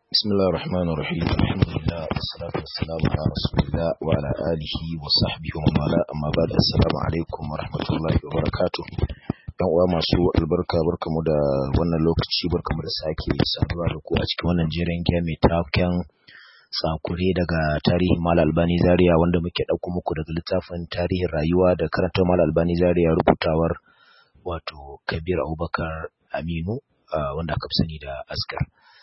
بسم الله الرحمن الرحيم الحمد لله والصلاة والسلام على رسول الله وعلى آله وصحبه ومن والاه أما بعد السلام عليكم ورحمة الله وبركاته yan uwa masu albarka barkamu da wannan lokaci barkamu da sake saduwa da ku a cikin wannan jerin giya mai taken sakure daga tarihin Mal Albani Zaria wanda muke ɗauko muku daga littafin tarihin rayuwa da karantar Mal Albani Zaria rubutawar wato Kabir Abubakar Aminu wanda aka fi sani da Asgar.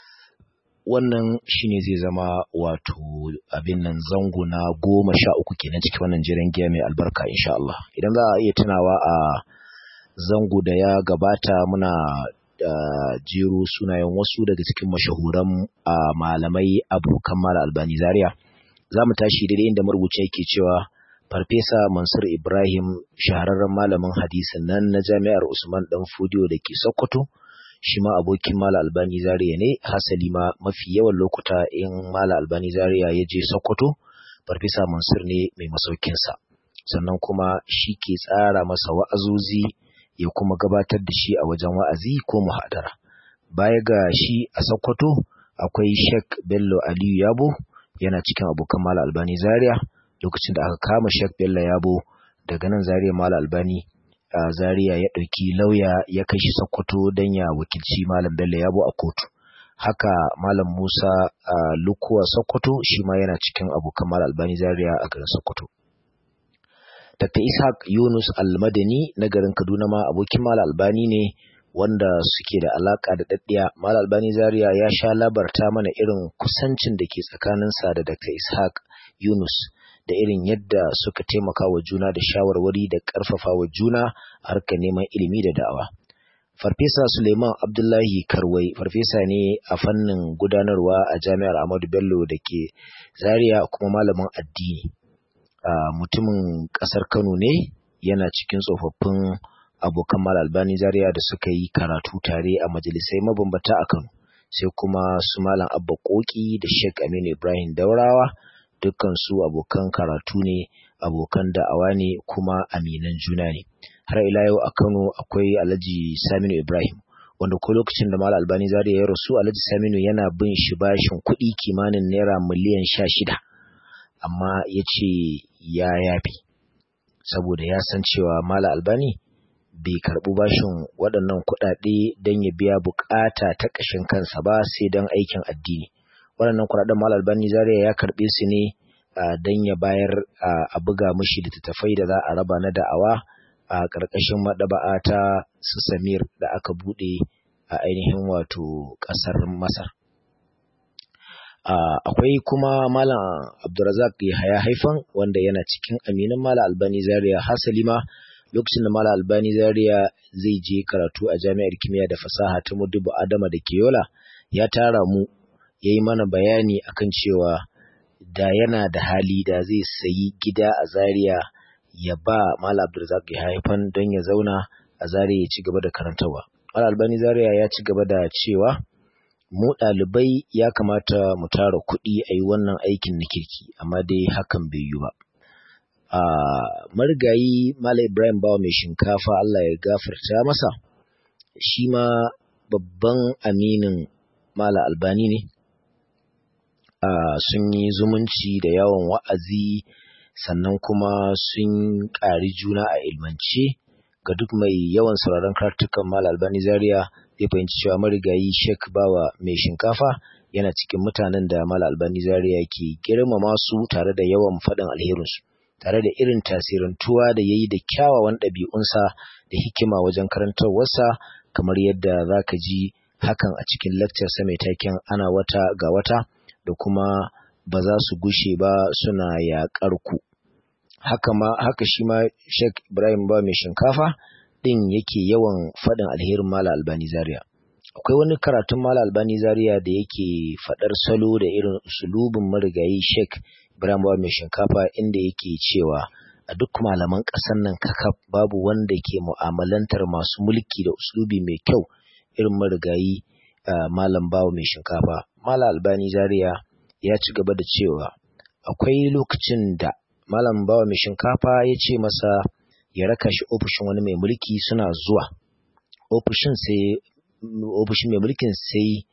wannan shine zai zama wato abin nan zango na goma sha uku kenan cikin wannan jiran giya mai albarka insha Allah idan za a iya tunawa a zango da ya gabata muna da jero sunayen wasu daga cikin mashahuran malamai abokan mala albani zaria za mu tashi daidai inda marubuci yake cewa farfesa mansur ibrahim shahararren malamin hadisin nan na jami'ar usman dan fudiyo da ke sokoto shi ma abokin Mala Albani Zaria ne, hasali ma mafi yawan lokuta in Mala Albani Zaria ya je Sokoto, Farfesa Mansur ne mai masaukinsa. Sannan kuma shi ke tsara masa wa'azozi ya kuma gabatar da shi a wajen wa'azi ko muhadara. Baya ga shi a Sokoto, akwai Sheikh Bello Aliyu Yabo, yana cikin abokan Mala Albani Zaria, lokacin da aka kama Sheikh Bello Yabo daga nan Zaria Mala Albani Uh, Zaria ya ɗauki lauya ya kai shi Sokoto don ya wakilci Malam Bello Yabo a kotu. Haka Malam Musa uh, Lukuwa Sokoto shi ma yana cikin abokan Malam Albani Zaria a garin Sokoto. Dr. Ishaq Yunus Almadani na garin Kaduna ma abokin Malam Albani ne wanda suke da alaka da daddiya. Malam Albani Zaria ya sha labarta mana irin kusancin da ke tsakaninsa da Dr. Ishaq Yunus. da irin yadda suka taimaka wa juna da shawarwari da ƙarfafa wa juna a harkar neman ilimi da da'awa. Farfesa Suleiman Abdullahi Karwai farfesa ne a fannin gudanarwa a Jami'ar Ahmadu Bello da ke Zaria kuma malamin addini. Mutumin ƙasar Kano ne yana cikin tsofaffin abokan Mal Albani Zaria da suka yi karatu tare a majalisai mabambata a Kano. Sai kuma su Malam Abba Koki da Sheikh Aminu Ibrahim Daurawa dukkansu abokan karatu ne abokan da'awa ne kuma aminan juna ne har ila yau a Kano akwai Alhaji Saminu Ibrahim wanda ko lokacin da Malam Albani Zaria ya rasu Alhaji Saminu yana bin shi bashin kuɗi kimanin naira miliyan sha shida amma ya ce ya yafi saboda ya san cewa Malam Albani bai karɓi bashin waɗannan kuɗaɗe don ya biya buƙata ta ƙashin kansa ba sai don aikin addini waɗannan kuɗaɗen Malam Albani Zaria ya karɓe su ne don ya bayar a buga mishi littattafai da za a raba na da'awa a ƙarƙashin maɗaba'a ta su Samir da aka buɗe a ainihin wato ƙasar Masar. Akwai kuma Malam Abdulrazak Yahaya Haifan wanda yana cikin aminin Malam Albani Zaria hasali ma lokacin da Malam Albani Zaria zai je karatu a Jami'ar Kimiyya da Fasaha ta Mudubu Adama da Keyola ya tara mu ya yi mana bayani akan cewa da yana da hali da zai sayi gida a Zaria ya ba Malam Abdulrazak ya haifan don ya zauna a Zaria ya ci gaba da karantarwa. Malam Albani Zaria ya ci gaba da cewa mu ɗalibai ya kamata mu tara kuɗi a yi wannan aikin na kirki amma dai hakan bai yi ba. A marigayi Malam Ibrahim Bawa mai shinkafa Allah ya gafarta masa shi ma babban aminin Mala Albani ne, uh, sun yi zumunci da yawan wa'azi sannan kuma sun ƙari juna a ilmance ga duk mai yawan sauraron kartukan Mala Albani Zaria zai fahimci cewa marigayi Sheikh Bawa mai shinkafa yana cikin mutanen da Mala Albani Zaria ke girmama su tare da yawan faɗin alherinsu. tare da irin tasirantuwa da ya yi da kyawawan ɗabi'unsa da hikima wajen karantarwarsa kamar yadda za ka ji hakan a cikin sa mai taken ana wata ga wata da kuma ba za su gushe ba suna yaƙar ku haka ma haka shi ma Sheikh Ibrahim ba mai shinkafa din yake yawan faɗin alherin Mala Albani Zaria akwai wani karatun Mala Albani Zaria da yake faɗar salo da irin usulubin marigayi Sheikh Ibrahim ba mai shinkafa inda yake cewa a duk malaman ƙasar nan kakaf babu wanda ke mu'amalantar masu mulki da usulubi mai kyau irin marigayi uh, malam bawa mai shinkafa malam albani zaria ya ci gaba da cewa akwai lokacin da malam bawa mai shinkafa ya ce masa ya raka shi ofishin wani mai mulki suna zuwa ofishin sai ofishin mai mulkin sai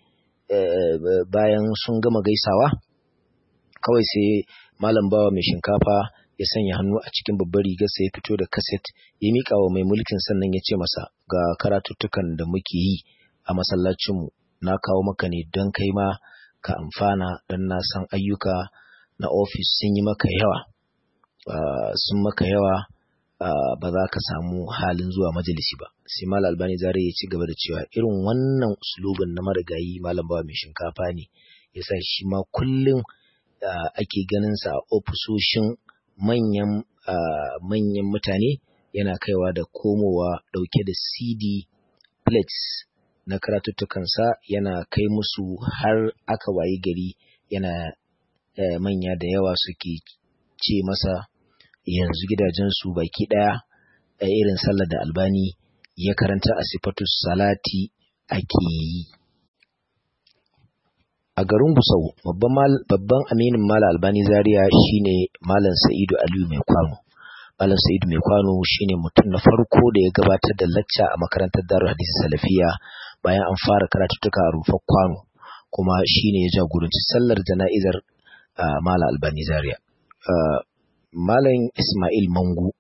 bayan sun gama gaisawa kawai sai malam bawa mai shinkafa ya sanya hannu a cikin babbar rigarsa ya fito da kaset ya miƙa wa mai mulkin sannan ya ce masa ga karatuttukan da muke yi a masallacinmu na kawo maka ne don kai ma ka amfana don na san ayyuka na ofis sun yi maka yawa sun maka yawa ba za ka samu halin zuwa majalisi ba sai malam albani zare ya ci gaba da cewa irin wannan uslubin na marigayi malam bawa mai shinkafa ne yasa shi ma kullum ake ganin sa a ofisoshin manyan manyan mutane yana kaiwa da komowa dauke da CD plates na karatuttukansa yana kai musu har aka wayi gari yana manya da yawa suke ce masa yanzu gidajensu baki ɗaya a irin sallar da albani ya karanta a sifatu salati ake yi a garin gusau babban aminin mala albani zaria shine malam sa'idu aliyu mai kwano malam sa'idu mai kwano shine mutum na farko da ya gabatar da lacca a makarantar darul hadisi salafiya bayan an fara karatuttuka a rufar kwano kuma shine ya jagoranci sallar jana'izar mala albani zaria Malam Ismail Mangu.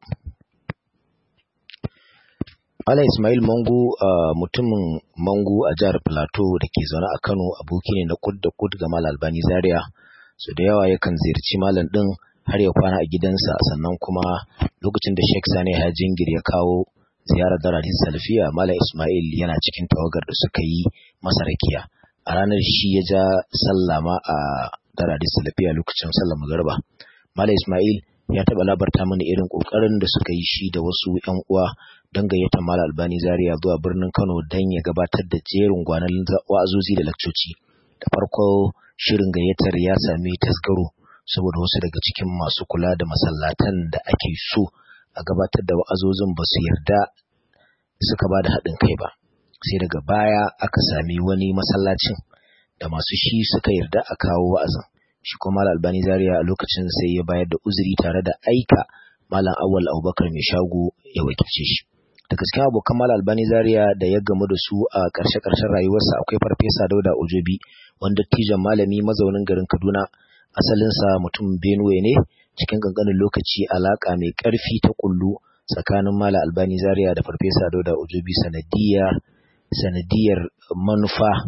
Malam Ismail Mangu uh, mutumin Mangu a jihar Plateau da ke zaune a Kano aboki ne na kud da kud ga Malam Albani Zaria. So da yawa yakan ziyarci Malam ɗin har ya kwana a gidansa sannan kuma lokacin da Sheikh Sani ya jingir ya kawo ziyarar Daradin Salfiya Malam Ismail yana cikin tawagar da suka yi masa rakiya. A ranar shi ya ja sallama a Daradin Salfiya lokacin sallar magariba. Malam Ismail ya taɓa labarta mana irin ƙoƙarin da suka yi shi da wasu ‘yan uwa don gayyatar Malam Albani Zaria zuwa birnin Kano don ya gabatar da jerin gwanan wa'azozi da lakcoci. Da farko shirin gayyatar ya sami tasgaro saboda wasu daga cikin masu kula da masallatan da ake so a gabatar da wa'azozin ba su yarda suka ba da haɗin kai ba. Sai daga baya aka sami wani masallacin da masu shi suka yarda a kawo wa'azin. shi kuma Malam Albani Zaria a lokacin sai ya bayar da uzuri tare da aika Malam Awal Abubakar mai shago ya wakilce shi. Da gaskiya abokan Malam Albani Zaria da ya gamu da su a ƙarshe-ƙarshen rayuwarsa akwai Farfesa Dauda Ojobi wanda tijan malami mazaunin garin Kaduna asalinsa mutum Benue ne cikin ƙanƙanin lokaci alaƙa mai ƙarfi ta kullu tsakanin Malam Albani Zaria da Farfesa Dauda Ojobi sanadiyar sanadiyar manufa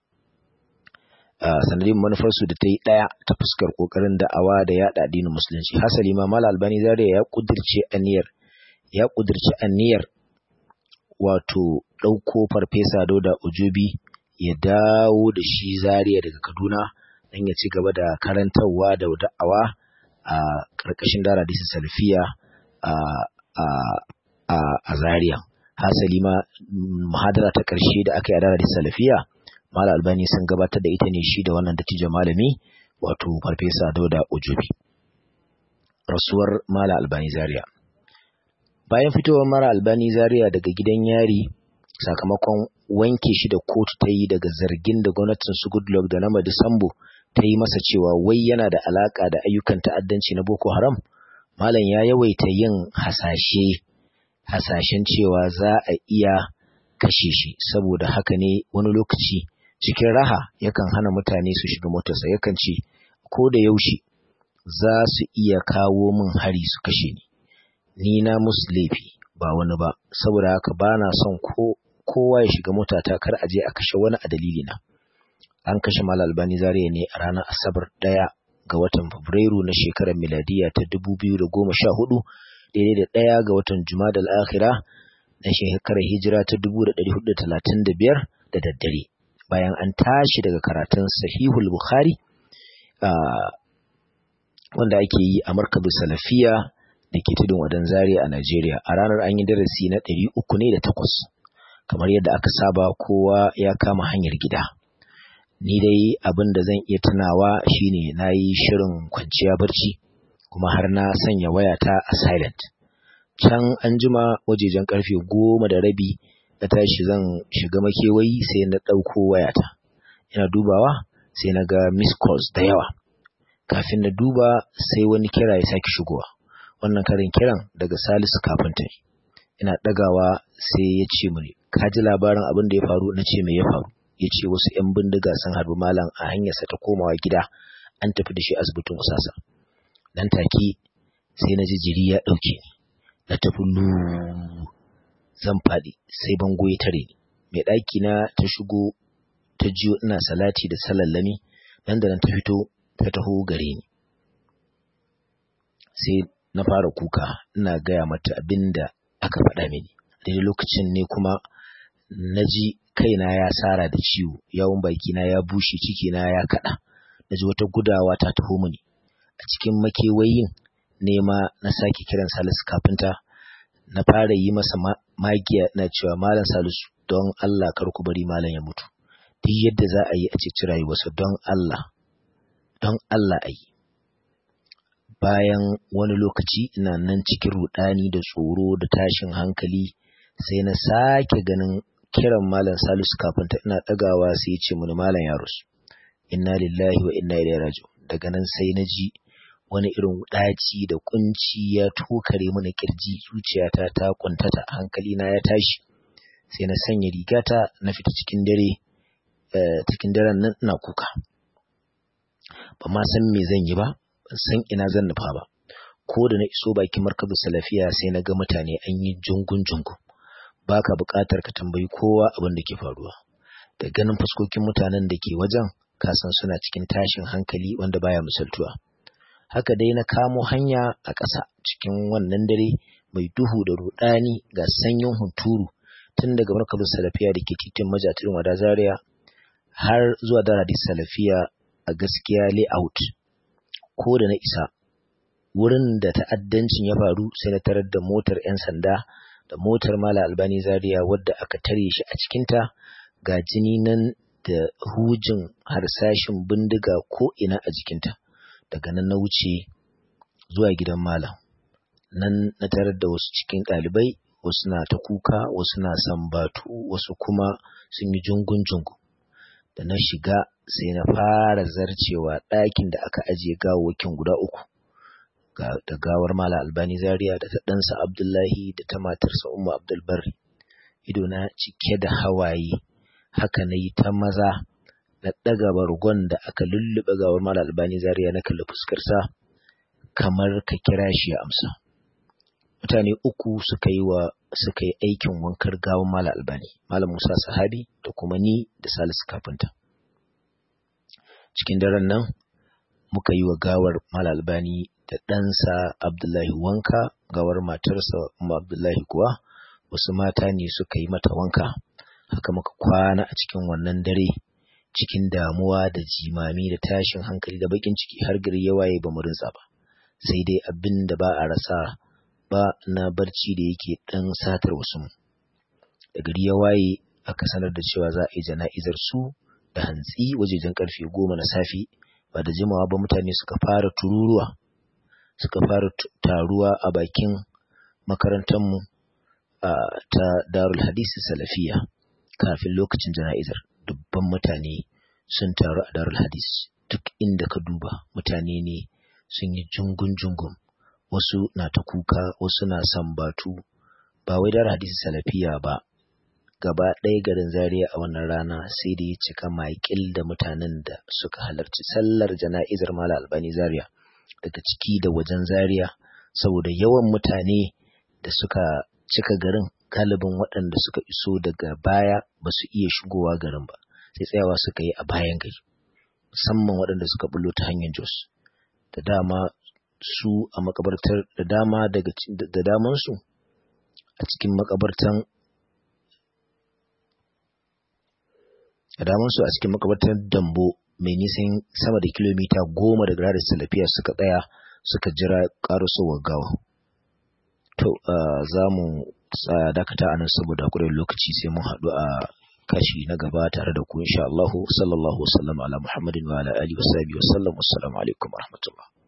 Uh, sanadin manufarsu da ta yi ɗaya ta fuskar ƙoƙarin da'awa da yaɗa addinin musulunci hasali ma mal albani zaria ya ƙudirce aniyar ya ƙudirce aniyar wato ɗauko farfesa dauda ujubi ya dawo da shi zaria daga kaduna don ya ci gaba da karantarwa da da'awa a ƙarƙashin dara disa salfiya a zaria hasali ma muhadara ta ƙarshe da aka yi a dara disa salfiya Malam Albani sun gabatar da ita ne shi da wannan dattijo malami wato Farfesa Dauda Ujubi. Rasuwar Malam Albani Zaria. Bayan fitowar Mara Albani Zaria daga gidan yari sakamakon wanke shi da kotu ta yi daga zargin da gwamnatin su Goodluck da na Disambo ta yi masa cewa wai yana da alaka da ayyukan ta'addanci na Boko Haram, Malam ya yawaita yin hasashe hasashen cewa za a iya kashe shi saboda haka ne wani lokaci cikin raha yakan hana mutane su shiga motarsa yakan ce ko da yaushe za su iya kawo min hari su kashe ni ni na musu laifi ba wani ba saboda haka ba na son ko kowa ya shiga motata kar a je a kashe wani a dalilina an kashe mal albani zariya ne a ranar asabar ɗaya ga watan fabrairu na shekarar miladiya ta dubu biyu da goma sha hudu daidai da ɗaya ga watan jumadal akhira na shekarar hijira ta dubu da ɗari hudu da talatin da biyar da daddare bayan an tashi daga karatun sahihul bukhari wanda ake yi a markabin salafiya da ke tudun wadan zare a najeriya a ranar an yi darasi na ɗari uku ne da takwas kamar yadda aka saba kowa ya kama hanyar gida ni dai abin da zan iya tunawa shine na yi shirin kwanciya barci kuma har na sanya wayata a silent can an jima wajejen karfe goma da rabi na tashi zan shiga makewayi sai na ɗauko wayata ina dubawa sai na ga miss calls da yawa kafin na duba sai wani kira ya sake shigowa wannan karin kiran daga salisu kafinta ina ɗagawa sai ya ce mini ka ji labarin abin da ya faru na ce me ya faru ya ce wasu 'yan bindiga sun harbi malam a hanyarsa ta komawa gida an tafi da shi asibitin usasa nan take sai na ji jiri ya ɗauke ni na tafi lu zan faɗi sai bango ya tare ni mai ɗaki na ta shigo ta jiyo ina salati da salallami nan da nan ta fito ta taho gare ni sai na fara kuka ina gaya mata abin da aka faɗa mini daidai lokacin ne kuma na ji kaina ya sara da ciwo yawon bakina ya bushe cikina ya kaɗa na ji wata gudawa ta taho mini a cikin makewayin nema na sake kiran salisu kafinta na fara yi masa magiya na cewa malam salisu don Allah kar ku bari malam ya mutu duk yadda za a yi a ceci rayuwarsa don Allah don Allah a yi bayan wani lokaci ina nan cikin rudani da tsoro da tashin hankali sai na sake ganin kiran malam salisu kafinta ina ɗagawa sai ya ce mini malam ya rasu inna lillahi wa inna ilaihi raji'un daga nan sai na ji wani irin ɗaci da kunci ya tokare mana kirji zuciyata ta kuntata hankali na ya tashi sai na sanya rigata na fita cikin dare cikin daren nan ina kuka ba ma san me zan yi ba ban san ina zan nufa ba ko da na iso bakin markazu salafiya sai na ga mutane an yi jungun jungun baka buƙatar ka tambayi kowa abin da ke faruwa da ganin fuskokin mutanen da ke wajen ka san suna cikin tashin hankali wanda baya misaltuwa haka dai na kamo hanya a ƙasa cikin wannan dare mai duhu da rudani ga sanyin hunturu tun daga markazin salafiya da ke titin majatirin wada zaria har zuwa da hadis salafiya a gaskiya layout ko da na isa wurin da ta'addancin ya faru sai na tarar da motar 'yan sanda da motar mala albani zaria wadda aka tare shi a cikinta ga jini nan da hujin harsashin bindiga ko ina a jikinta daga nan na wuce zuwa gidan malam nan na tarar da wasu cikin ɗalibai wasu na ta kuka wasu na sambatu wasu kuma sun yi jungun-jungun da na shiga sai na fara zarcewa ɗakin da aka ajiye gawawakin guda uku da gawar mala albani zaria da ta ɗansa abdullahi da ta matarsa umma abdulbari ido na cike da hawaye haka na yi ta maza na ɗaga bargon da aka lullube gawar mala albani zaria na kalli fuskarsa kamar ka kira shi ya amsa mutane uku suka yi wa suka yi aikin wankar gawar mala albani malam musa sahabi da kuma ni da salisu kafinta cikin daren nan muka yi wa gawar mala albani da ɗansa abdullahi wanka gawar matarsa umma abdullahi kuwa wasu mata ne suka yi mata wanka haka muka kwana a cikin wannan dare cikin damuwa da jimami da tashin hankali da bakin ciki har gari ya waye ba mu rinsa ba sai dai abin da ba a rasa ba na barci da yake dan satar wasu da gari ya waye aka sanar da cewa za a yi jana'izar su da hantsi wajejen karfe goma na safe ba da jimawa ba mutane suka fara tururuwa suka fara taruwa a bakin makarantarmu ta darul hadisi salafiya kafin lokacin jana'izar dubban mutane sun taru a darul hadis duk inda ka duba mutane ne sun yi jungun-jungun wasu na ta kuka wasu na sambatu ba wai darul hadisi salafiya ba gaba ɗaya garin zaria a wannan rana sai da ya cika maƙil da mutanen da suka halarci sallar jana'izar mala albani zaria daga ciki da wajen zaria saboda yawan mutane da suka cika garin galibin waɗanda suka iso daga baya ba su iya shigowa garin ba sai tsayawa suka yi a bayan gari musamman waɗanda suka bullo ta hanyar jos da dama su a makabartar da dama daga da daman su a cikin makabartan da daman su a cikin makabartar dambo mai nisan sama da kilomita goma daga radar salafiya suka tsaya suka jira ƙarasowar gawa to za mu dakata a nan saboda kuren lokaci sai mun haɗu a kashi na gaba tare da ku insha Allah sallallahu wasallam ala Muhammadin wa ala alihi wa sahbihi wa sallam assalamu alaikum wa rahmatullah